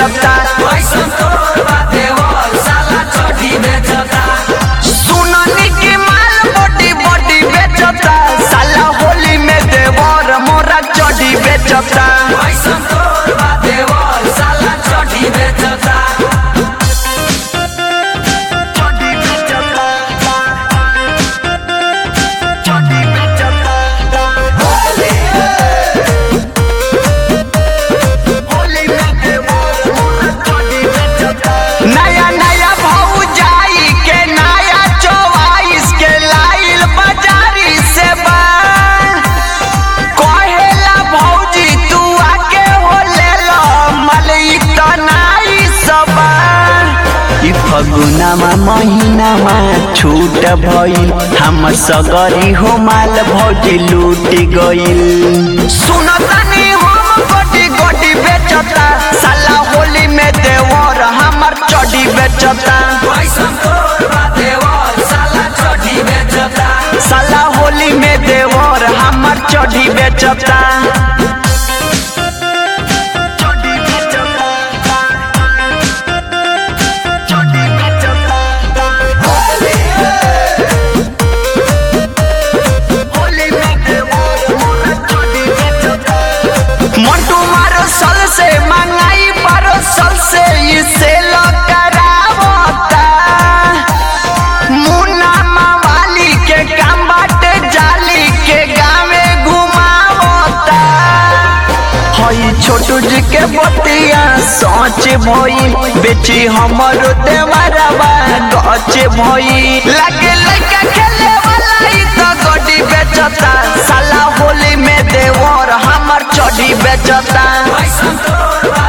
बेचता कैसन तोर बा देवर साला चढ़ी बेचता सुननी की माल बॉडी बॉडी बेचता साला होली में देवर मोरा चढ़ी बेचता कैसन तोर बा देवर साला चढ़ी बेचता चढ़ी बेचता चढ़ी बेचता होली में देवर मोरा चढ़ी बेचता नया नया भाऊ जाई के नया चौवाइस के लाइल बाजारी से बान कहेला भौजी तू आके हो ले लो मलई तनाई सबान ई फगुनामा महीनामा छूट भइल हमर सगरी हो माल भौजी लूट गइल सुनतानी हम गोटी गोटी बेचता साला होली में देवर हमर चढ़ी बेचता कैसन तोर बा देवर साला चढ़ी बेचता साला होली में देवर हमर चढ़ी बेचता चढ़ी बेचता चढ़ी बेचता होली में देवर मोरा चढ़ी बेचता मंटू मारो सल से मंगाई पारो सल से इसे करावता मुन्ना मवाली के काम बाटे जाली के गावे घुमावता हई छोटू जी के बतिया सोच भई बेची हमरो देवरवा गच भई लगे लइका खेले वाला ई तो गड्डी बेचता साला होली में देवर हमर चढ़ी बेचता कैसन तोर बा